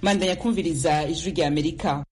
mandanya kumviriza ijwi rya amerika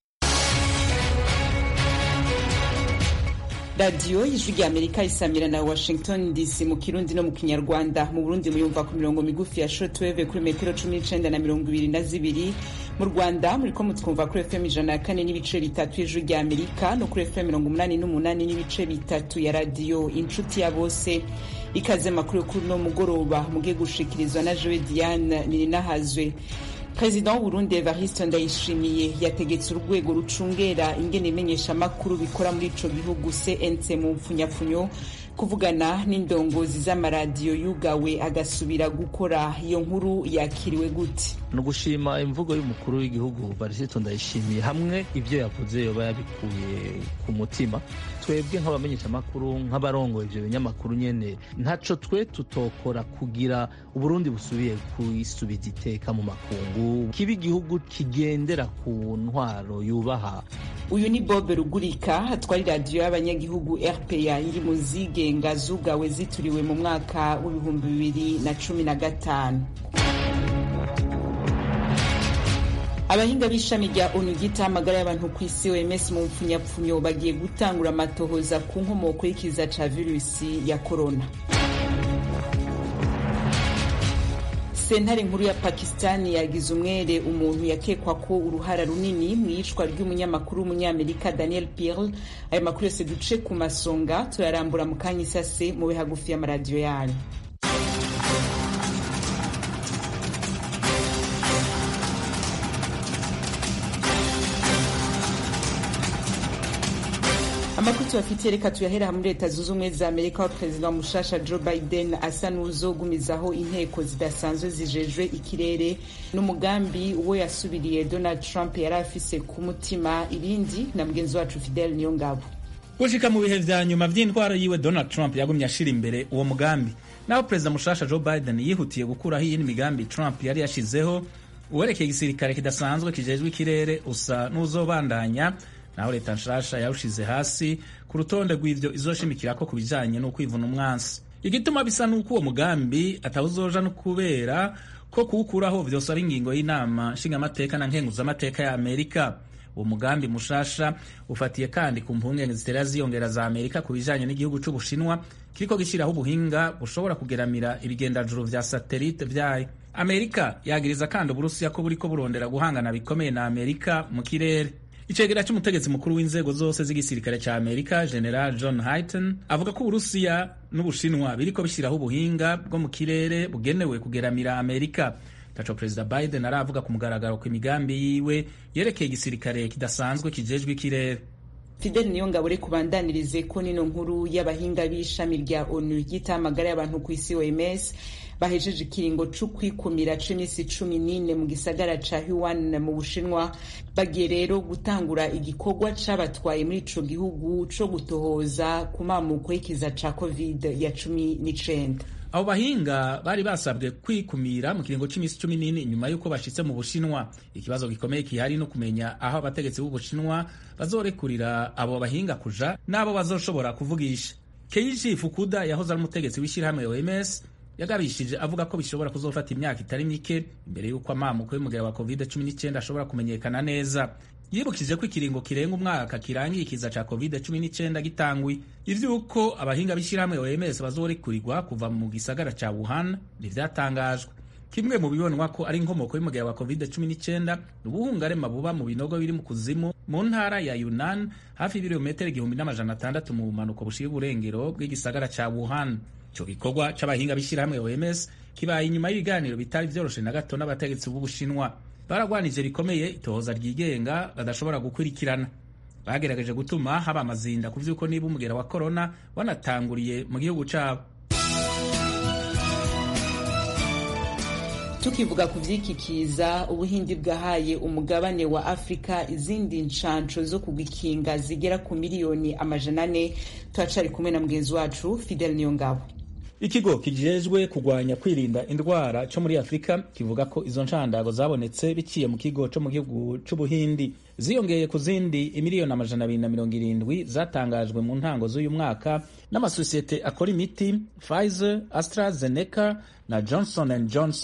radiyo ijwi rya amerika isamira na washington dc mu kirundi no mu kinyarwanda mu burundi muyumva ku mirongo migufi ya shortwave kuri metero cumi n'icenda na mirongo ibiri na zibiri mu rwanda muriko mutwumva kuri fm ijana na kane n'ibice bitatu y'ijwi rya amerika no kuri fm mirongo umunani n'umunani n'ibice bitatu ya radiyo inshuti ya bose ikaze makuru kuri no mugoroba mugiye gushikirizwa na jowe diane nininahazwe perezida w'uburundi evariste ndayishimiye yategetse urwego rucungera ingene imenyeshamakuru bikora muri ico gihugu cnc mu mpfunyapfunyo kuvugana n'indongozi z'amaradiyo yugawe agasubira gukora iyo nkuru yakiriwe gute ni ugushima imvugo y'umukuru w'igihugu barisito ndayishimiye hamwe ibyo yavuze yoba yabikuye ku mutima twebwe nk'abamenyeshamakuru nk'abarongoye ibyo binyamakuru nyene ntaco twe tutokora kugira uburundi busubiye kwisubiza iteka mu makungu kiba igihugu kigendera ku ntwaro yubaha uyu ni bob rugurika atwara iradiyo y'abanyagihugu rpa iri mu zigenga zugawe zituriwe mu mwaka w'ibihumbi bibiri na cumi na gatanu abahinga b'ishami rya onu ryita amagara y'abantu ku isi oms mu mpfunyapfunyo bagiye gutangura amatohoza ku nkomoko y'ikiza ca virusi ya korona sentare nkuru ya pakistani yagize umwere umuntu yakekwa ko uruhara runini mu iyicwa ry'umunyamakuru w'umunyamerika daniel pearl ayo makuru yose duce ku masonga turarambura mu kanya isase mube hagufi y'amaradiyo yanyu amakuru tubafitiye reka tuyahera muri leta zunze ubumwe za amerika aho perezida wa mushasha joe biden asa n'uzogumizaho inteko zidasanzwe zijejwe ikirere n'umugambi uwo yasubiriye donald trump yari afise ku mutima irindi na mugenzi wacu fidel niyo ngabo gushika mu bihe vya nyuma vy'intwaro yiwe donald trump yagumye ashira imbere uwo mugambi naho perezida mushasha joe biden yihutiye gukuraho iyindi migambi trump yari yashizeho uwerekeye igisirikare kidasanzwe kijejwe ikirere usa n'uzobandanya naho leta nshasha yawushize hasi ku rutonde rw'ivyo izoshimikirako ku bijanye n'ukwivuna umwansi igituma bisa n'uko uwo mugambi atawuzoja no kubera ko kuwukuraho vyose ari ingingo y'inama nshingamateka na nkenguzamateka ya amerika uwo mugambi mushasha ufatiye kandi ku mpungenge zitera ziyongera za amerika ku bijanye n'igihugu c'ubushinwa kiriko gishiraho ubuhinga bushobora kugeramira ibigendajuru vya satelite vyayo amerika yagiriza kandi uburusiya ko buriko burondera guhangana bikomeye na amerika mu kirere icegera c'umutegetsi mukuru w'inzego zose z'igisirikare ca amerika general john hayton avuga ko uburusiya n'ubushinwa biriko bishyiraho ubuhinga bwo mu kirere bugenewe kugeramira amerika taco perezida biden aravuga ku mugaragaro ku imigambi yiwe yerekeye igisirikare kidasanzwe kijejwe ikirere fidel niyo ngabo reka ubandanirize ko nino nkuru y'abahinga b'ishami rya onu ryita amagara y'abantu ku isi oms bahejeje ikiringo co kwikumira c'imisi cumi n'ine mu gisagara ca Wuhan mu Bushinwa bagiye rero gutangura igikorwa c'abatwaye muri ico gihugu co gutohoza ku mamuko y'ikiza ca covid ya cumi n'icenda abo bahinga bari basabwe kwikumira mu kiringo c'imisi cumi n'ine inyuma y'uko bashitse mu bushinwa ikibazo gikomeye kihari no kumenya aho abategetsi b'ubushinwa bazorekurira abo bahinga kuja n'abo bazoshobora kuvugisha keiji fukuda yahoze ari umutegetsi w'ishirahamwe oms yagabishije avuga ko bishobora kuzofata imyaka itari mike imbere y'uko amamuko y'umugera wa covid 19 ashobora kumenyekana neza yibukije ko ikiringo kirenga umwaka kirangiye ikiza ca covid 19 gitangwi ivy'uko abahinga b'ishirahamwe OMS bazorekurirwa kuva mu gisagara ca Wuhan ntivyatangajwe kimwe mu bibonwa ko ari inkomoko y'umugera wa covid 19 ubuhungarema buba mu binogo biri mu kuzimu mu ntara ya Yunnan hafi y'ibirometero igihumbi n'amajana atandatu mu bumanuko bushira uburengero bw'igisagara ca Wuhan ico gikorwa c'abahinga b'ishirahamwe OMS kibaye inyuma y'ibiganiro bitari vyoroshe na gato n'abategetsi b'Ubushinwa baragwanije bikomeye itohoza ryigenga badashobora gukurikirana bagerageje gutuma haba amazinda ku vy'uko niba umugera wa korona wanatanguriye mu gihugu cabo tukivuga ku vyikikiza ubuhindi bwahaye umugabane wa afurika izindi nshansho zo kugikinga zigera ku miliyoni amajana ane turacari kumwe na mugenzi wacu fidel niyongabo ikigo kijejwe kugwanya kwirinda indwara co muri afurika kivuga ko izo nshandago zabonetse biciye mu kigo co mu gihugu c'ubuhindi ziyongeye ku zindi imiliyoni amajana abiri na mirongo irindwi zatangajwe mu ntango z'uyu mwaka n'amasosiyete akora imiti Pfizer, AstraZeneca na Johnson and Johnson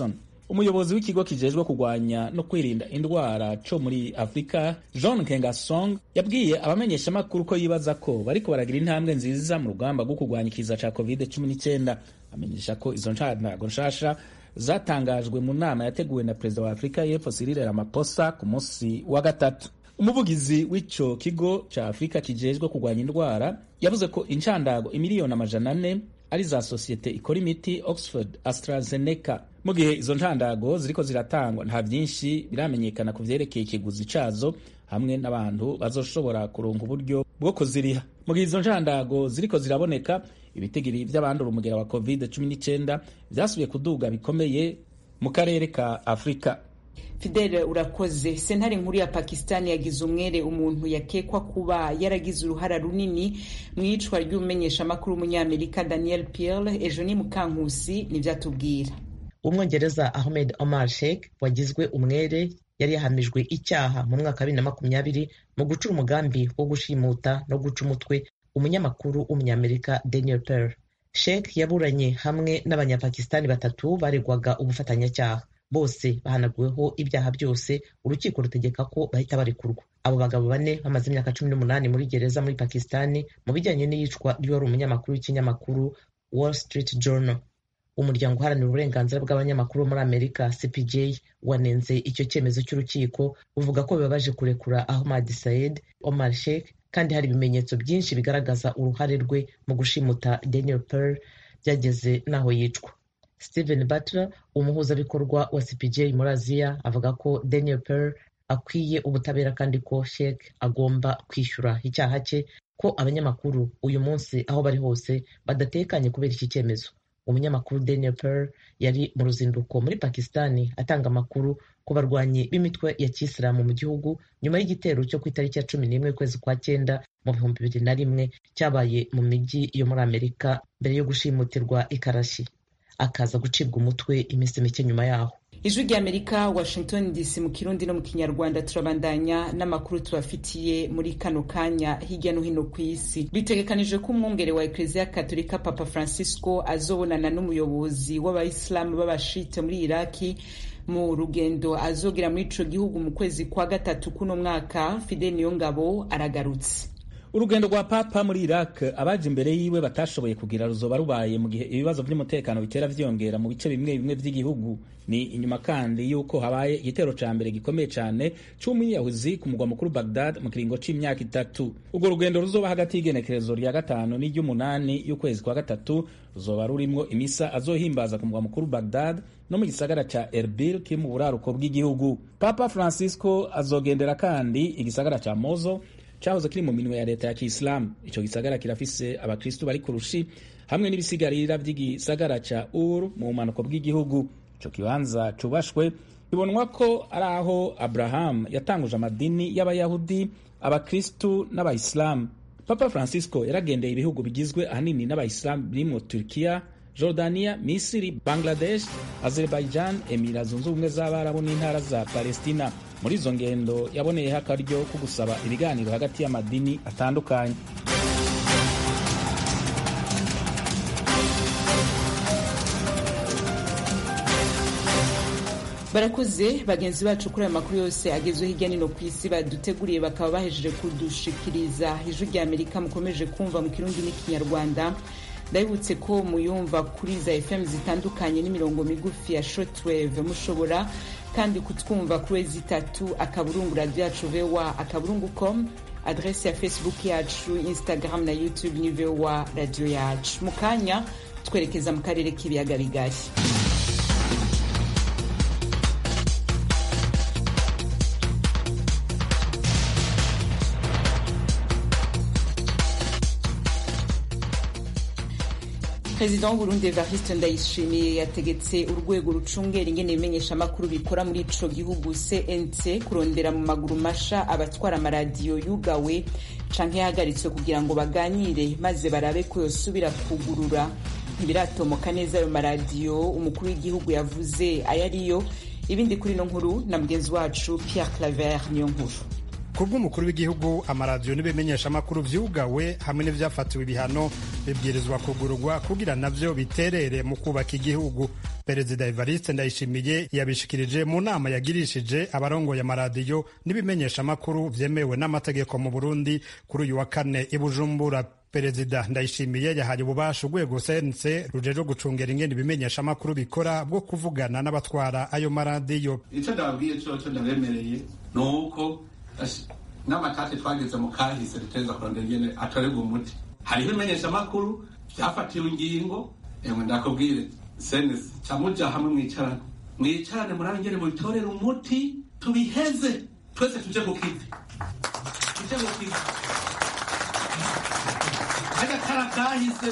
umuyobozi w'ikigo kijejwe kurwanya no kwirinda indwara co muri afurika john kengasong yabwiye abamenyeshamakuru ko yibaza ko bariko baragira intambwe nziza mu rugamba rwo kurwanya ikiza ca covid 19 amenyesha ko izo ncandago nshasha zatangajwe mu nama yateguwe na perezida wa afurika y'epfo Cyril Ramaphosa ku munsi wa gatatu umuvugizi w'ico kigo ca afurika kijejwe kurwanya indwara yavuze ko incandago imiliyoni amajana ane ari za sosiyete ikora imiti oxford astrazeneca mu gihe izo ncandago ziriko ziratangwa nta vyinshi biramenyekana ku vyerekeye ikiguzi cazo hamwe n'abantu bazoshobora kuronka uburyo bwo kuziriha mu gihe izo ncandago ziriko ziraboneka ibitigiri vy'abandura umugera wa covid 19 vyasubiye kuduga bikomeye mu karere ka afurika fidele urakoze sentare nkuru ya pakistani yagize umwere umuntu yakekwa kuba yaragize uruhara runini mu iyicwa ry'umumenyeshamakuru w'umunyamerika daniel pierre ejo ni mukankusi nibyo atubwira umwongereza ahmed omar sheikh wagizwe umwere yari yahamijwe icyaha mu mwaka wa bibiri na makumyabiri mu guca umugambi wo gushimuta no guca umutwe umunyamakuru w'umunyamerika daniel pearl sheikh yaburanye hamwe n'abanyapakistani batatu baregwaga ubufatanyacyaha bose bahanaguweho ibyaha byose urukiko rutegeka ko bahita barekurwa abo bagabo bane bamaze imyaka cumi n'umunani muri gereza muri pakistani mu bijyanye n'iyicwa ry'uwari umunyamakuru w'ikinyamakuru wall street journal umuryango uharanira uburenganzira bw'abanyamakuru muri amerika cpj wanenze icyo cyemezo cy'urukiko uvuga ko bibabaje kurekura ahmad said omar sheikh kandi hari ibimenyetso byinshi bigaragaza uruhare rwe mu gushimuta daniel pearl byageze n'aho yicwa Steven Butler umuhuzabikorwa wa CPJ muri Aziya avuga ko Daniel Pearl akwiye ubutabera kandi ko Sheikh agomba kwishyura icyaha cye ko abanyamakuru uyu munsi aho bari hose badatekanye kubera iki cyemezo umunyamakuru Daniel Pearl yari mu ruzinduko muri Pakistani atanga amakuru ku barwanyi b'imitwe ya kisilamu mu gihugu nyuma y'igitero cyo ku itariki ya cumi n'imwe ukwezi kwa cyenda mu bihumbi bibiri na rimwe cyabaye mu mijyi yo muri Amerika mbere yo gushimutirwa ikarashi akaza gucibwa umutwe iminsi mike nyuma yaho ijwi ry'amerika washington dc mu kirundi no mu kinyarwanda turabandanya n'amakuru tubafitiye muri kano kanya hirya no hino ku isi bitegekanije ko umwungere wa eklezia katolika papa francisco azobonana n'umuyobozi w'abayisilamu b'abashite muri iraki mu rugendo azogera muri ico gihugu mu kwezi kwa gatatu kuno mwaka fidel niyongabo aragarutse urugendo rwa papa muri iraq abaje imbere yiwe batashoboye kugira ruzoba rubaye mu gihe ibibazo by'umutekano bitera vyiyongera mu bice bimwe bimwe vy'igihugu ni inyuma kandi y'uko habaye igitero ca mbere gikomeye cane c'umwiyahuzi ku mugwa mukuru bagdad mu kiringo c'imyaka itatu urwo rugendo ruzoba hagati y'igenekerezo rya gatanu n'iry'umunani y'ukwezi kwa gatatu ruzoba rurimwo imisa azohimbaza ku mugwa mukuru bagdad no mu gisagara ca erbil kiri mu buraruko bw'igihugu papa francisco azogendera kandi igisagara ca mozo cyahoze kiri mu minwe ya leta ya kisilamu icyo gisagara kirafise abakristu bari ku rushi hamwe n'ibisigarira by'igisagara ca ur mu bumanuko bw'igihugu ico kibanza cubashwe bibonwa ko ari aho abrahamu yatanguje amadini y'abayahudi abakristu n'abayisilamu papa francisco yaragendeye ibihugu bigizwe ahanini n'abayisilamu birimwo turkiya jordania misiri bangladesh azerbaijan emira zunze ubumwe z'abarabu n'intara za palestina muri izo ngendo yaboneyeho akaryo ko gusaba ibiganiro hagati y'amadini atandukanye barakuze bagenzi bacu kuri aya makuru yose agezweho hirya no ku isi baduteguriye bakaba bahejeje kudushikiriza ijwi rya amerika mukomeje kumva mu kirundi n'ikinyarwanda ndabibutse ko muyumva kuri za fm zitandukanye n'imirongo migufi ya shortwave mushobora kandi kutwumva kuri wezi itatu akaburungu radiyo yacu voa akaburungu com adresi ya facebook yacu instagram na youtube ni voa radiyo yacu mu kanya twerekeza mu karere k'ibiyaga bigari perezida w'uburundi evariste ndayishimiye yategetse urwego rucungera ingene ibimenyeshamakuru bikora muri ico gihugu cnc kurondera mu maguru masha abatwara amaradiyo yugawe canke yahagaritswe kugira ngo baganire maze barabe ko yosubira kugurura ntibiratomoka neza ayo maradiyo umukuru w'igihugu yavuze ayo ariyo ibindi kuri ino nkuru na mugenzi wacu pierre claver niyo nkuru ku bw'umukuru w'igihugu amaradiyo n'ibimenyeshamakuru vyugawe hamwe n'ivyafatiwe ibihano bibwirizwa kugurwa kugira navyo biterere mu kubaka igihugu perezida evariste ndayishimiye yabishikirije mu nama yagirishije abarongoye amaradiyo n'ibimenyeshamakuru vyemewe n'amategeko mu burundi kuri uyu wa kane i bujumbura perezida ndayishimiye yahaye ububasha urwego sense rujejwe gucungera ingene ibimenyeshamakuru bikora bwo kuvugana n'abatwara ayo maradiyo icyo ndababwiye coco ndabemereye ni uko n'amatate twageze mu kahise duteza kurondera ingene atorerwa umuti hariho ibimenyeshamakuru vyafatiwe ingingo emwe ndakubwire senesi camuja hamwe mwicarane mwicarane murabe ingene mubitorera umuti tubiheze twese tuje ku kivi tuje ku kivi agakara kahise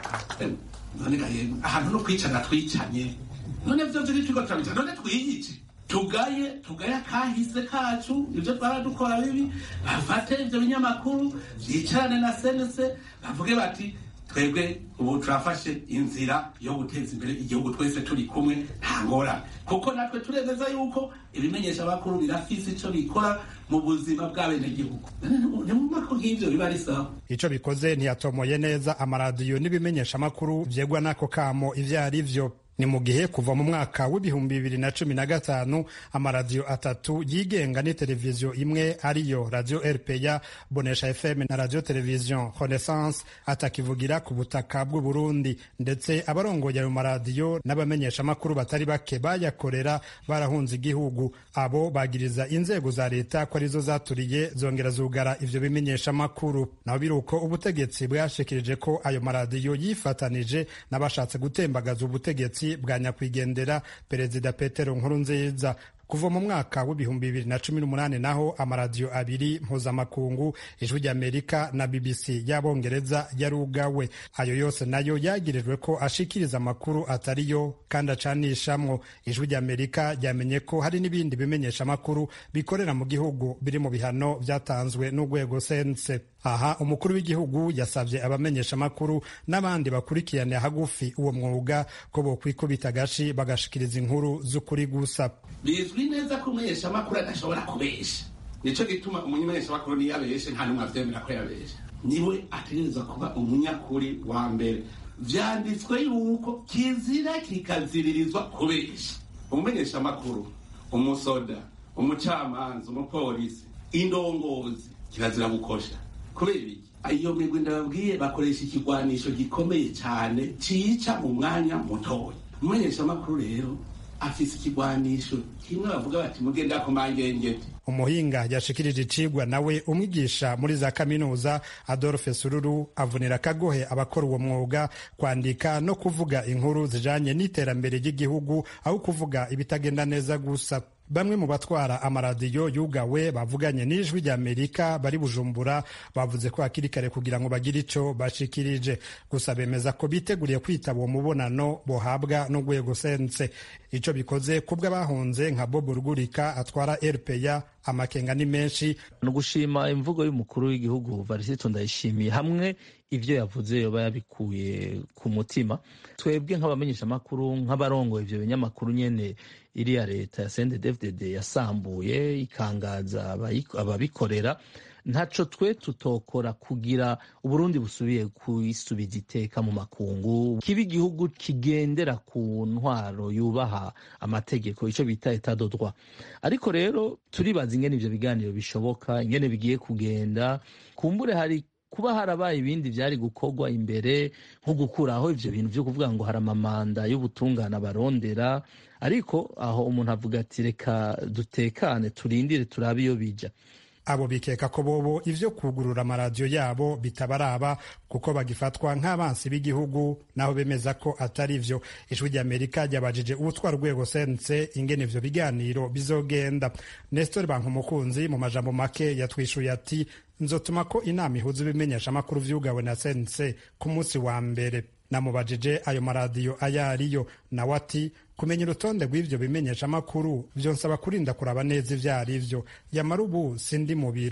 none gaye ahantu no kwicara twicanye none vyo vyo turiko turabica none twiyice tugaye tugaye akahise kacu ivyo twaradukora bibi bafate ivyo binyamakuru vyicarane na senese bavuge bati twebwe ubu turafashe inzira yo guteza imbere igihugu twese turi kumwe nta ngorane kuko natwe turemeza yuko ibimenyesha bakuru birafise ico bikora mu buzima bw'abenegihugu nimumva ko nk'ivyo biba ari sawa ico bikoze ntiyatomoye neza amaradiyo n'ibimenyeshamakuru vyegwa n'ako kamo ivyo ari vyo ni mu gihe kuva mu mwaka w'ibihumbi bibiri na cumi na gatanu amaradiyo atatu yigenga ni televiziyo imwe ariyo radiyo rpa bonesha fm na radiyo televiziyo renaissance atakivugira ku butaka bw'u burundi ndetse abarongoye ayo maradiyo n'abamenyeshamakuru batari bake bayakorera barahunze igihugu abo bagiriza inzego za leta ko arizo zaturiye zongera zugara ivyo bimenyeshamakuru naho biri uko ubutegetsi bwashikirije ko ayo maradiyo yifatanije n'abashatse gutembagaza ubutegetsi bwa nyakwigendera perezida petero nkurunziza kuva mu mwaka w'ibihumbi bibiri na cumi n'umunani naho amaradiyo abiri mpuzamakungu ijwi ry'amerika na bbc y'abongereza yarugawe ayo yose nayo yagirijwe ko ashikiriza amakuru atariyo kandi acanishamwo ijwi ry'amerika ryamenye ko hari n'ibindi bimenyesha amakuru bikorera mu gihugu biri mu bihano byatanzwe n'urwego sense aha umukuru w'igihugu yasabye abamenyesha amakuru n'abandi bakurikirane hagufi uwo mwuga ko bokwikubita agashi bagashikiriza inkuru z'ukuri gusa bizwi neza ko umumenyeshamakuru adashobora kubesha nico gituma umumenyeshamakuru niyo abeshe nta n'umwe avyemera ko yabesha niwe ategerezwa kuba umunyakuri wa mbere vyanditswe yuko kizira kikaziririzwa kubesha umumenyeshamakuru umusoda umucamanza umupolisi indongozi kirazira gukosha kubera iki iyo migwi ndababwiye bakoresha ikigwanisho gikomeye cyane cica mu mwanya mutoya umumenyeshamakuru rero afise ikigwanisho kimwe bavuga bati mugenda ku mangengeti umuhinga yashikirije icigwa nawe umwigisha muri za kaminuza adolphe sururu avunira akagohe abakora uwo mwuga kwandika no kuvuga inkuru zijanye n'iterambere ry'igihugu aho kuvuga ibitagenda neza gusa bamwe mu batwara amaradiyo yugawe bavuganye n'ijwi ry'amerika bari bujumbura bavuze ko hakiri kare kugira ngo bagire ico bashikirije gusa bemeza ko biteguriye kwitaba uwo mubonano bohabwa n'urwego sense ico bikoze kubwo abahunze nka bob rugurika atwara rpa amakenga ni menshi ni ugushima imvugo y'umukuru w'igihugu varisito ndayishimiye hamwe ibyo yavuze yoba yabikuye ku mutima twebwe nk'abamenyeshamakuru nk'abarongoye ibyo binyamakuru nyene iriya leta ya sendedefded yasambuye ikangaza ababikorera ntaco twe tutokora kugira uburundi busubiye kwisubiza iteka mu makungu kiba igihugu kigendera ku ntwaro yubaha amategeko ico bita etat de droit ariko rero turibaza ingene ivyo biganiro bishoboka ingene bigiye kugenda kumbure hari kuba harabaye ibindi byari gukorwa imbere nko gukuraho ivyo bintu vyo kuvuga ngo hari amamanda y'ubutungane abarondera ariko aho umuntu avuga ati reka dutekane turindire turabe iyo bija abo bikeka ko bobo ivyo kugurura amaradiyo yabo bitabaraba kuko bagifatwa nk'abansi b'igihugu naho bemeza ko atari vyo ijwi ry'amerika ryabajije ubutwara urwego sense ingene ivyo biganiro bizogenda nestor bankumukunzi mu majambo make yatwishuye ati nzotuma ko inama ihuza ibimenyeshamakuru vyugawe na sense ku munsi wa mbere namubajije ayo maradiyo ayo ariyo nawe ati kumenya urutonde rw'ivyo bimenyeshamakuru vyonsaba kurinda kuraba neza ivyo ari vyo yamara ubu sindi mu biro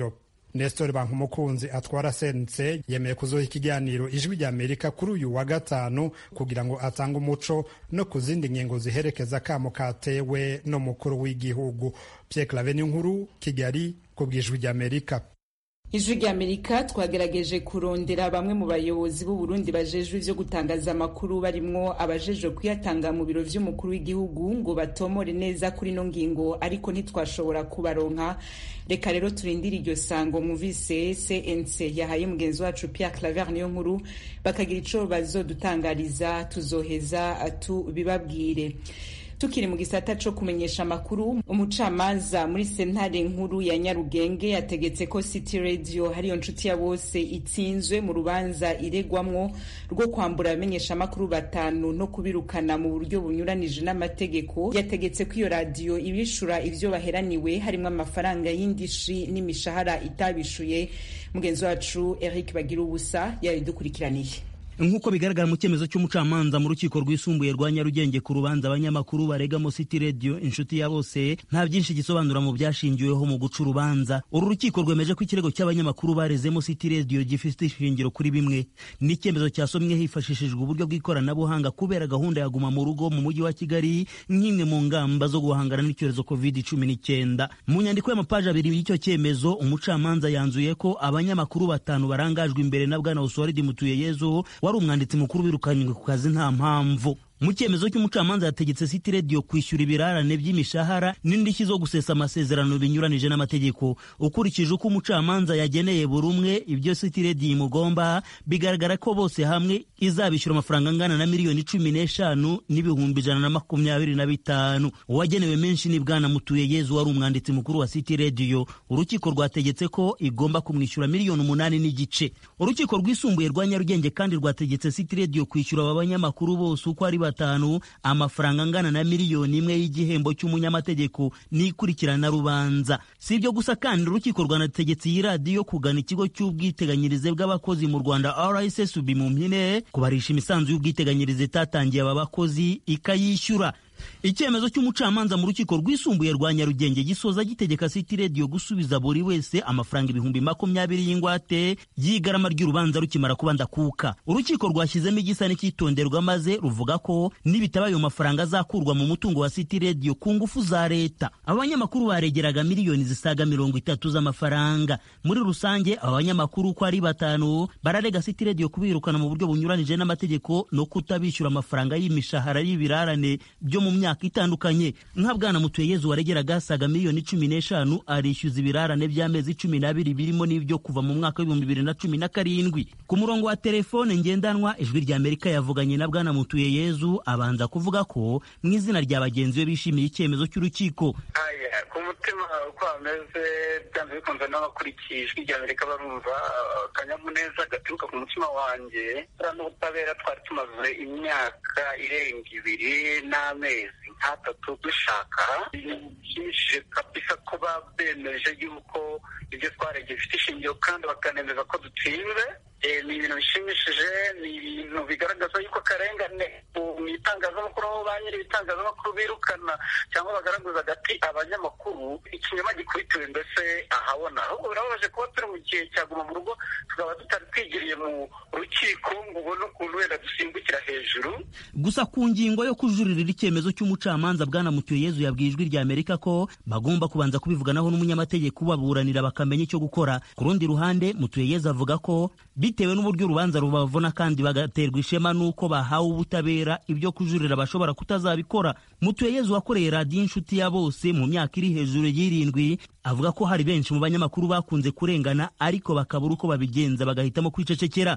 nestor bankumukunzi atwara sense yemeye kuzoha ikiganiro ijwi rya amerika kuri uyu wa gatanu kugira ngo atange umuco no ku zindi ngingo ziherekeza akamo katewe n'umukuru w'igihugu pierre clave nkuru kigali ku bw'ijwi rya amerika ijwi rya amerika twagerageje kurondera bamwe mu bayobozi b'u Burundi bajejwe ivyo gutangaza amakuru barimwo abajejwe kuyatanga mu biro vy'umukuru w'igihugu ngo batomore neza kuri no ngingo ariko ntitwashobora kubaronka reka rero turindire iryo sango mwumvise cnc yahaye mugenzi wacu pierre claver niyo nkuru bakagira ico bazodutangariza tuzoheza tubibabwire tukiri mu gisata co kumenyesha amakuru umucamanza muri sentare nkuru ya nyarugenge yategetse ko city radio hariyo nshuti ya bose itsinzwe mu rubanza iregwamwo rwo kwambura abamenyesha amakuru batanu no kubirukana mu buryo bunyuranije n'amategeko yategetse ko iyo radiyo ibishura ivyo baheraniwe harimwo amafaranga y'indishi n'imishahara itabishuye mugenzi wacu eric bagira ubusa yabidukurikiraniye nk'uko bigaragara mu cyemezo cy'umucamanza mu rukiko rwisumbuye rwa nyarugenge ku rubanza abanyamakuru baregamo city radio inshuti ya bose nta byinshi gisobanura mu byashingiweho mu guca urubanza uru rukiko rwemeje ko ikirego cy'abanyamakuru barezemo city radio gifite ishingiro kuri bimwe n'icyemezo cyasomwe hifashishijwe uburyo bw'ikoranabuhanga kubera gahunda ya guma mu rugo mu mujyi wa kigali nk'imwe mu ngamba zo guhangana n'icyorezo covid cumi n'icyenda mu nyandiko y'amapaji abiri y'icyo cyemezo umucamanza yanzuye ko abanyamakuru batanu barangajwe imbere na bwana usuwaridi mutuyeyezu wari umwanditsi mukuru wirukanywe ku kazi nta mpamvu mu cyemezo cy'umucamanza yategetse city radio kwishyura ibirarane by'imishahara n'indishyi zo gusesa amasezerano binyuranije n'amategeko ukurikije uko umucamanza yageneye buri umwe ibyo city radio imugomba bigaragara ko bose hamwe izabishyura amafaranga angana na miliyoni cumi n'eshanu n'ibihumbi ijana na makumyabiri na bitanu uwagenewe menshi ni bwana mutuye yezu wari umwanditsi mukuru wa city radio urukiko rwategetse ko igomba kumwishyura miliyoni umunani n'igice urukiko rwisumbuye rwa nyarugenge kandi rwategetse city radio kwishyura aba banyamakuru bose uko ari batanu amafaranga angana na miliyoni imwe y'igihembo cy'umunyamategeko n'ikurikirana rubanza si ibyo gusa kandi urukiko rwanategetse iyi radiyo kugana ikigo cy'ubwiteganyirize bw'abakozi mu rwanda rssb mu mpine kubarisha imisanzu y'ubwiteganyirize itatangiye aba bakozi ikayishyura icyemezo cy'umucamanza mu rukiko rwisumbuye rwa nyarugenge gisoza gitegeka city radio gusubiza buri wese amafaranga ibihumbi makumyabiri y'ingwate y'igarama ry'urubanza rukimara kuba ndakuka urukiko rwashyizemo igisa n'icyitonderwa maze ruvuga ko nibitaba ayo mafaranga azakurwa mu mutungo wa city radio ku ngufu za leta abanyamakuru baregeraga miliyoni zisaga mirongo itatu z'amafaranga muri rusange aba banyamakuru uko ari batanu bararega city radio kubirukana mu buryo bunyuranije n'amategeko no kutabishyura amafaranga y'imishahara y'ibirarane byo mu myaka itandukanye nka bwana mutuyeyezu waregeraga asaga miliyoni cumi n'eshanu arishyuza ibirarane by'amezi cumi n'abiri birimo n'ibyo kuva mu mwaka w'ibihumbi bibiri na cumi na karindwi ku murongo wa telefone ngendanwa ijwi rya amerika yavuganye na bwana mutuyeyezu abanza kuvuga ko mu izina rya bagenzi be bishimiye icyemezo cy'urukiko ku mutima uko hameze byanze bikunze n'abakurikiye ijwi rya amerika barumva akanyamuneza gaturuka ku mutima wanjye n'ubutabera twari tumaze imyaka irenga ibiri n'amezi nk'atatu dushaka bishimishije kabisa kuba bemeje yuko ibyo twaregeye bifite ishingiro kandi bakanemeza ko dutsinze ni ibintu bishimishije ni ibintu bigaragaza yuko akarengane mu itangazamakuru aho ba nyiri ibitangazamakuru birukana cyangwa bagaragaza agati abanyamakuru ikinyoma gikubitiwe mbese ahabona ahubwo birababaje kuba turi mu gihe cyaguma mu rugo tukaba tutari twigiriye mu rukiko ngo ubone ukuntu wenda dusimbukira hejuru gusa ku ngingo yo kujuririra icyemezo cy'umucamanza bwana mutuyeyezu yabwiye ijwi rya amerika ko bagomba kubanza kubivuganaho n'umunyamategeko ubaburanira bakamenya icyo gukora ku rundi ruhande mutuyeyezu avuga ko bitewe n'uburyo urubanza rubavuna kandi bagaterwa ishema n'uko bahawe ubutabera ibyo kujurira bashobora kutazabikora mutuyeyezu wakoreye radiyo inshuti ya bose mu myaka iri hejuru y'irindwi avuga ko hari benshi mu banyamakuru bakunze kurengana ariko bakabura uko babigenza bagahitamo kwicecekera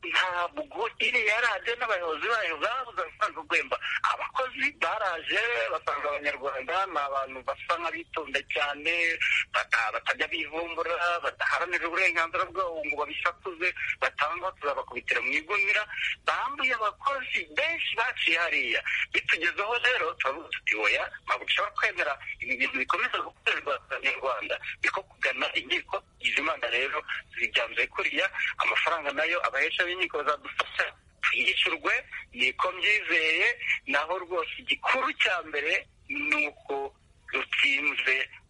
ntabwo iriya radiyo n'abayobozi bayo babuze amafaranga ugwemba abakozi baraje basanga abanyarwanda ni abantu basa nk'abitonda cyane batajya bivumbura badaharanira uburenganzira bwabo ngo babishakuze batanga tuzabakubitira mu igunira bambuye abakozi benshi baciye hariya bitugezeho rero turavuga tuti oya ntabwo dushobora kwemera ibi bintu bikomeza gukorerwa abanyarwanda niko kugana inkiko izi mana rero zibyanzuye kuriya amafaranga nayo abahesha b'inkiko bazadufasha yishyurwe niko mbyizeye naho rwose igikuru cya mbere ni uko dutsinze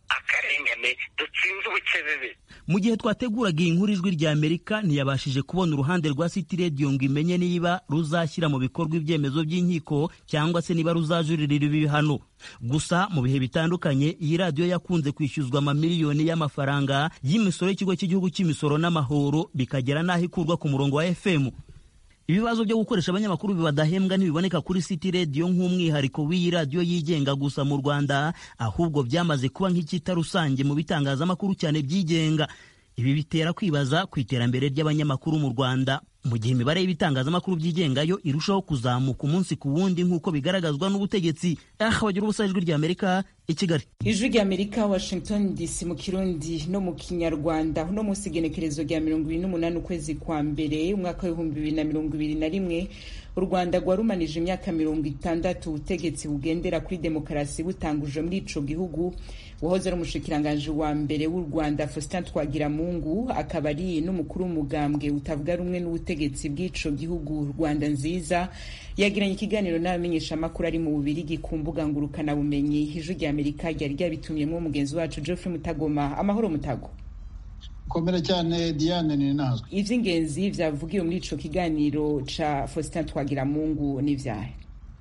akarengane dutsinze ubukebebe mu gihe twateguraga iyi nkuru ijwi rya amerika ntiyabashije kubona uruhande rwa city radio ngo imenye niba ruzashyira mu bikorwa ibyemezo by'inkiko cyangwa se niba ruzajuririra ibihano gusa mu bihe bitandukanye iyi radiyo yakunze kwishyuzwa amamiliyoni y'amafaranga y'imisoro y'ikigo cy'igihugu cy'imisoro n'amahoro bikagera n'aho ikurwa ku murongo wa fm ibibazo byo gukoresha abanyamakuru badahembwa ntibiboneka kuri city radio nk'umwihariko w'iyi radiyo yigenga gusa mu rwanda ahubwo byamaze kuba nk'icyita rusange mu bitangazamakuru cyane byigenga ibi bitera kwibaza ku iterambere ry'abanyamakuru mu rwanda mu gihe imibare y'ibitangazamakuru byigengayo irushaho kuzamuka umunsi ku wundi nk'uko bigaragazwa n'ubutegetsi ah bagira ubusa ijwi rya amerika i kigali ijwi rya amerika washington dc mu kirundi no mu kinyarwanda uno munsi igenekerezo rya mirongo ibiri n'umunani ukwezi kwa mbere umwaka w'ibihumbi bibiri na mirongo ibiri na rimwe u rwanda rwarumanije imyaka mirongo itandatu ubutegetsi bugendera kuri demokarasi butanguje muri ico gihugu uwahoze ari umushikiranganji wa mbere w'u rwanda faustin twagiramungu akaba ari n'umukuru w'umugambwe utavuga rumwe n'ubutegetsi bw'ico gihugu rwanda nziza yagiranye ikiganiro n'abamenyeshamakuru ari mu bubirigi ku mbuga ngurukanabumenyi ijwi rya amerika ryari ryabitumyemo mugenzi wacu geoffrey mutagoma amahoro mutago komera cyane diane ni nazwe ivy'ingenzi vyavugiwe muri ico kiganiro ca faustin twagiramungu n'ivyahe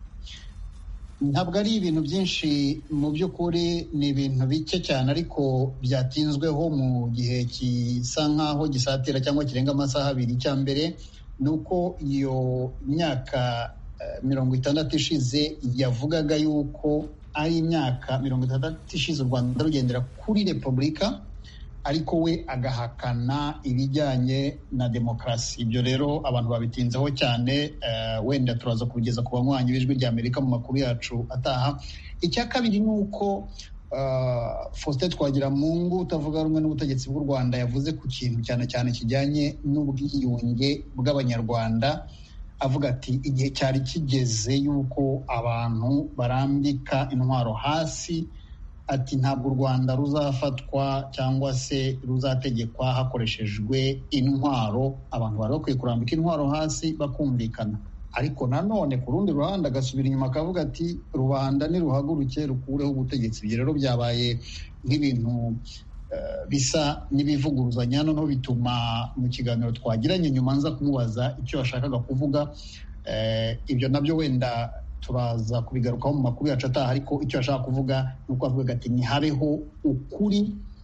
ntabwo ari ibintu byinshi mu by'ukuri ni ibintu bike cyane ariko byatinzweho mu gihe gisa nk'aho gisatira cyangwa kirenga amasaha abiri icya mbere ni uko iyo myaka mirongo itandatu ishize yavugaga yuko ari imyaka mirongo itandatu ishize u rwanda rugendera kuri repubulika ariko we agahakana ibijyanye na demokarasi ibyo rero abantu babitinzeho cyane wenda turaza kubigeza ku banywanyi b'ijwi rya amerika mu makuru yacu ataha icya kabiri ni uko faustin twagiramungu utavuga rumwe n'ubutegetsi bw'u rwanda yavuze ku kintu cyane cyane kijyanye n'ubwiyunge bw'abanyarwanda avuga ati igihe cyari kigeze yuko abantu barambika intwaro hasi ati ntabwo u rwanda ruzafatwa cyangwa se ruzategekwa hakoreshejwe intwaro abantu bari bakwiye kurambika intwaro hasi bakumvikana ariko nanone ku rundi ruhande agasubira inyuma akavuga ati rubanda niruhaguruke rukureho ubutegetsi ibyo rero byabaye nk'ibintu bisa n'ibivuguruzanya noneho bituma mu kiganiro twagiranye nyuma nza kumubaza icyo yashakaga kuvuga ibyo nabyo wenda turaza kubigarukaho mu makuru yacu ataha ariko icyo ashaka kuvuga ni uko avuga ati ntihabeho ukuri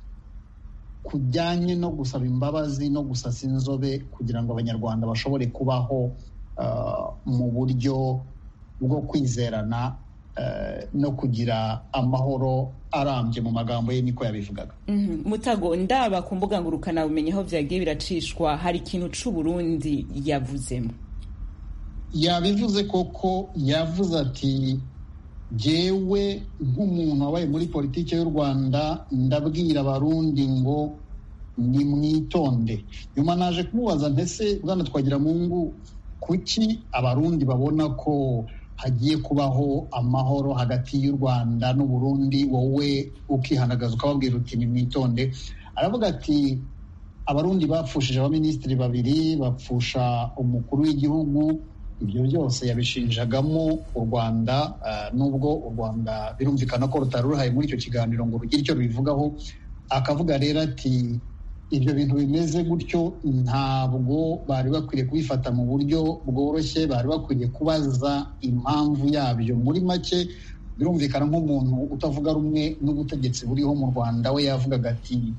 kujyanye no gusaba imbabazi no gusasa inzobe kugira ngo abanyarwanda bashobore kubaho mu buryo bwo kwizerana no kugira amahoro arambye mu magambo ye niko yabivugaga mutago ndaba ku mbuga ngurukanabumenyi aho byagiye biracishwa hari ikintu c'uburundi yavuzemo yabivuze koko yavuze ati jyewe nk'umuntu wabaye muri politiki y'u rwanda ndabwira abarundi ngo nimwitonde nyuma naje kumubaza ntese bwana twagira mungu kuki abarundi babona ko hagiye kubaho amahoro hagati y'u rwanda n'uburundi wowe ukihanagaza ukababwira uti nimwitonde aravuga ati abarundi bapfushije abaminisitiri babiri bapfusha umukuru w'igihugu ibyo byose yabishinjagamo u rwanda nubwo u rwanda birumvikana ko rutari ruhaye muri icyo kiganiro ngo rugire icyo rubivugaho akavuga rero ati ibyo bintu bimeze gutyo ntabwo bari bakwiriye kubifata mu buryo bworoshye bari bakwiriye kubaza impamvu yabyo muri make birumvikana nk'umuntu utavuga rumwe n'ubutegetsi buriho mu rwanda we yavugaga ati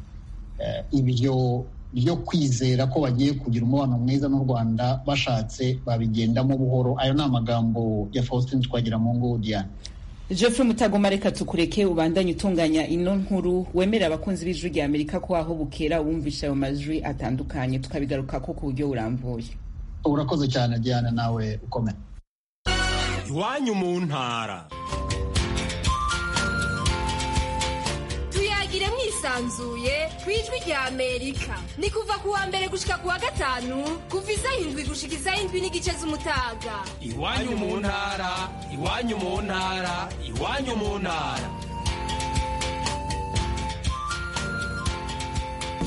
ibyo byo kwizera ko bagiye kugira umubano mwiza n'u rwanda bashatse babigendamo buhoro ayo ni amagambo ya faustin twagira mu ngo diane Geoffrey Mutagoma reka tukureke ubandanye utunganya ino nkuru wemerera abakunzi b'ijwi rya Amerika ko aho bukera wumvisha ayo majwi atandukanye tukabigaruka ko ku buryo burambuye urakoze cyane Diane nawe ukomeye iwanyu mu ntara tuyagire mwisanzuye ku ijwi rya Amerika ni kuva ku wa mbere gushika ku wa gatanu kuva isaha indwi gushika isaha indwi n'igice z'umutaga iwanyu mu ntara iwanyu mu ntara iwanyu mu ntara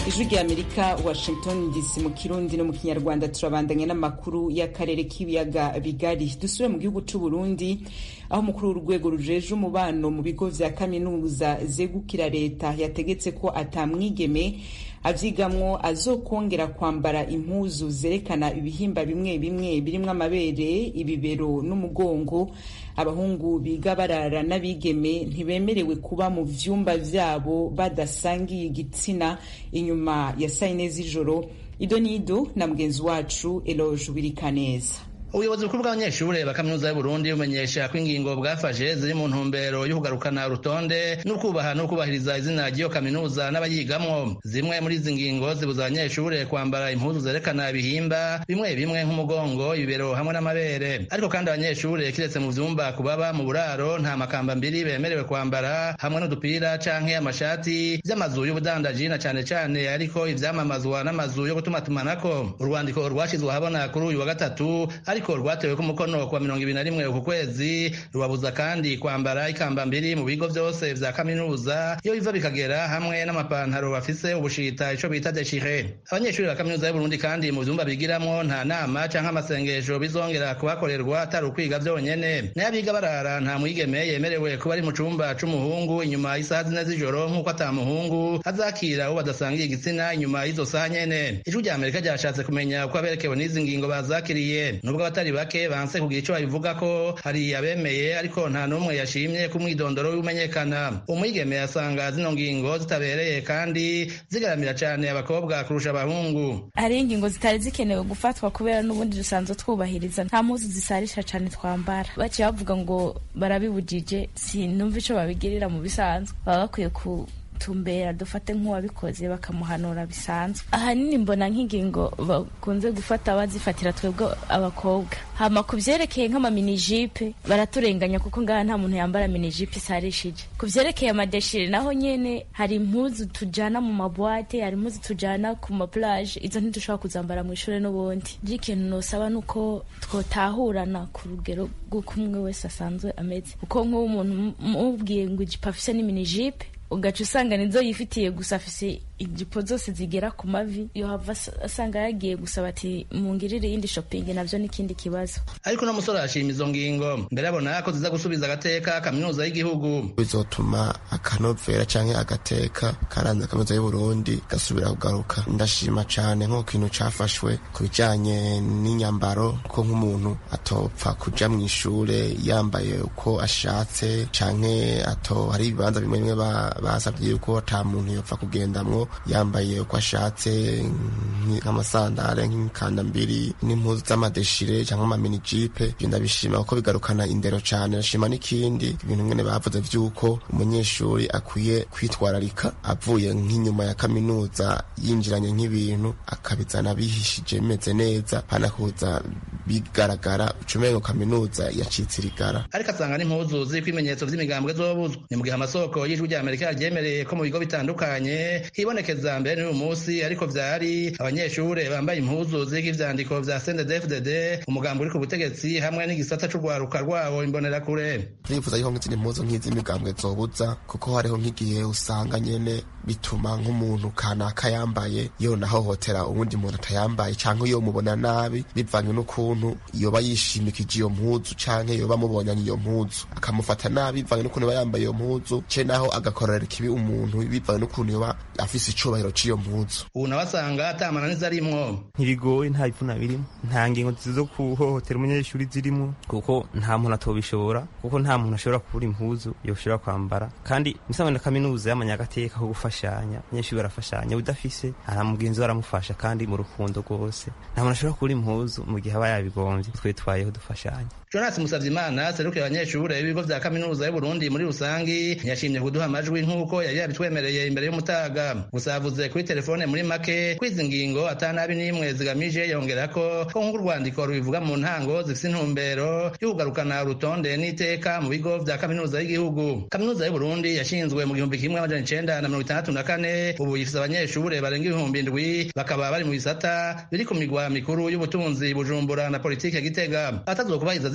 ijwi rya amerika washington dc mu kirundi no mu kinyarwanda turabandanya n'amakuru y'akarere k'ibiyaga bigari dusubire mu gihugu c'u burundi aho umukuru w'urwego rujeje umubano mu bigo vya kaminuza zegukira leta yategetse ko atamwigeme avyigamwo azokongera kwambara impuzu zerekana ibihimba bimwe bimwe birimwo amabere ibibero n'umugongo abahungu biga barara n'abigeme ntibemerewe kuba mu vyumba vyabo badasangiye igitsina inyuma ya sayine z'ijoro ido n'ido na mugenzi wacu eloge wirikaneza ubuyobozi bukuru bw'abanyeshure ba kaminuza y'uburundi bumenyesha ko ingingo bwafashe ziri mu ntumbero yo kugarukana urutonde no kubaha no kubahiriza izina ry'iyo kaminuza n'abayigamwo zimwe muri izi ngingo zibuza abanyeshure kwambara impuzu zerekana ibihimba bimwe bimwe nk'umugongo ibibero hamwe n'amabere ariko kandi abanyeshure kiretse mu vyumba kubaba mu buraro nta makamba mbiri bemerewe kwambara hamwe n'udupira canke amashati vy'amazu y'ubudandaji na cane cane ariko ivyamamazwa n'amazu yo gutumatumanako urwandiko rwashizwe ahabona kuri uyu wa gatatu ariko rwatewe ku mukono kwa mirongo ibiri na rimwe uku kwezi rubabuza kandi kwambara ikamba mbiri mu bigo vyose vya kaminuza iyo biva bikagera hamwe n'amapantaro bafise ubushita ico bita deshire abanyeshuri ba kaminuza y'uburundi kandi mu vyumba bigiramwo nta nama canke amasengesho bizongera kubakorerwa atari ukwiga vyonyene nayo abiga barara nta mwigeme yemerewe kuba ari mu cumba c'umuhungu inyuma y'isaha zine z'ijoro nk'uko ata muhungu azakira uwo badasangiye igitsina inyuma y'izo saha nyene ijwi rya amerika ryashatse kumenya uko aberekewe n'izi ngingo bazakiriye nubwo abatari bake banse kugira ico babivuga ko hari abemeye ariko nta n'umwe yashimye ko umwidondoro w'imenyekana umwigeme yasanga zino ngingo zitabereye kandi zigaramira cane abakobwa kurusha abahungu hari ingingo zitari zikenewe gufatwa kubera n'ubundi dusanzwe twubahiriza nta mpuzu zisarisha cane twambara baciye bavuga ngo barabibujije sinumva ico babigirira mu bisanzwe baba bakwiye ku tumbera dufate nk'uwabikoze bakamuhanura bisanzwe ahanini mbona nk'ingingo bakunze gufata bazifatira twebwe abakobwa hama ku vyerekeye nk'amaminijipe baraturenganya kuko ngaha nta muntu yambara minijipe isarishije ku vyerekeye amadeshire naho nyene hari impuzu tujana mu mabwate hari impuzu tujana ku maplage izo ntidushobora kuzambara mu ishure n'ubundi nje ikintu nosaba nuko twotahurana ku rugero rw'uko umwe wese asanzwe ameze kuko nk'uwo umuntu mubwiye ngo ijipo afise n'iminijipe ugaca usanga nizo yifitiye gusa afise ijipo zose zigera ku mavi yohava asanga yagiye gusaba ati mungirire iyindi shopping navyo n'ikindi kibazo ariko no musore arashima izo ngingo mbere abona ko ziza gusubiza agateka kaminuza y'igihugu bizotuma akanovera canke agateka karanze kaminuza y'uburundi gasubira kugaruka ndashima cane nk'uko kintu cafashwe ku bijanye n'inyambaro ko nk'umuntu atopfa kuja mw'ishure yambaye uko ashatse canke ato hari ibibanza bimwe bimwe basabye yuko ata muntu yopfa kugendamwo yambaye uko ashatse nk'amasandare nk'imikandambiri n'impuzu z'amadeshire cyangwa amaminijipe ibyo ndabishima kuko bigarukana indero cyane ndashima n'ikindi ibintu mwene bavuze vy'uko umunyeshuri akwiye kwitwararika avuye nk'inyuma ya kaminuza yinjiranye nk'ibintu akabizana bihishije bimeze neza hanakuza bigaragara ucumengo kaminuza yacitse irigara ariko asanga n'impuzu ziriko ibimenyetso vy'imigambwe zobuzwa ni mu gihe amasoko y'ijwi rya amerika yaryemereye ko mu bigo bitandukanye hibonekeza mbere n'uyu munsi ariko vyari abanyeshure bambaye impuzu ziriko ivyandiko vya CNDD-FDD umugambi uri ku butegetsi hamwe n'igisata c'urwaruka rwawo imbonerakure turifuza yuko nk'izindi mpuzu nk'iz'imigambwe zobuza kuko hariho nk'igihe usanga nyene bituma nk'umuntu kanaka yambaye yona ahohotera uwundi muntu atayambaye canke iyo mubona nabi bivanywe n'ukuntu yoba yishimikije iyo mpuzu canke yoba amubonyanye iyo mpuzu akamufata nabi bivanywe n'ukuntu yoba yambaye iyo mpuzu ce naho agakorera ikibi umuntu bivanywe n'ukuntu yoba afise icubahiro c'iyo mpuzu ubu nawe asanga atamananiza arimwo ntibigoye nta bivuna birimo nta ngingo zo kuhohotera umunyeshuri zirimo kuko nta muntu atobishobora kuko nta muntu ashobora kubura impuzu yoshobora kwambara kandi musamwe na kaminuza y'amanyagateka ko gufashanya abanyeshuri barafashanya udafise ara mugenzi we aramufasha kandi mu rukundo rwose nta muntu ashobora kubura impuzu mu gihe aba yabigombye twe twayeho dufashanya jonas musavyimana serukiye abanyeshure b'ibigo vya kaminuza y'uburundi muri rusangi ntiyashimye kuduha amajwi nk'uko yari yabitwemereye imbere y'umutaga gusa yavuze kuri telefone muri make ko izi ngingo atanabi n'imwe zigamije yongera ko ko nk'uko urwandiko rubivuga mu ntango zifise intumbero yo kugarukana urutonde n'iteka mu bigo vya kaminuza y'igihugu kaminuza y'uburundi yashinzwe mu gihumbi kimwe amajana icenda na mirongo itandatu na kane ubu ifise abanyeshure barenga ibihumbi indwi bakaba bari mu bisata biri ku migwa mikuru y'ubutunzi bujumbura na politike gitega atazokubahiriza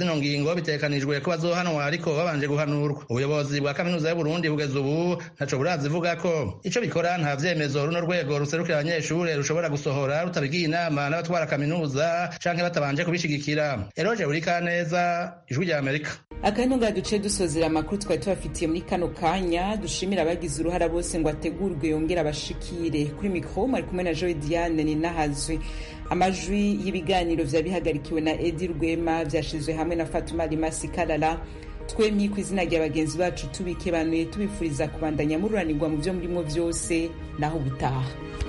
zino ngingo bitekanijwe ko bazohanwa ariko babanje guhanurwa ubuyobozi bwa kaminuza y'uburundi kugeza ubu ntaco burazivuga ko ico bikora nta vyemezo runo rwego ruserukira abanyeshure rushobora gusohora rutabigiye inama n'abatwara kaminuza canke batabanje kubishigikira eroje urikaneza ijwi rya amerika akandi duce dusozera amakuru twari tubafitiye muri kano kanya dushimira abagize uruhara bose ngo ategurwe yongere abashikire kuri mikoro mwari kumwe na joy diane ninahazwe amajwi y'ibiganiro vyari bihagarikiwe na edi rwema vyashizwe hamwe na fatuma rimasi karara twemye ku izina rya bagenzi bacu tubikebanuye tubifuriza kubandanya mururanirwa mu vyo murimwo vyose naho ubutaha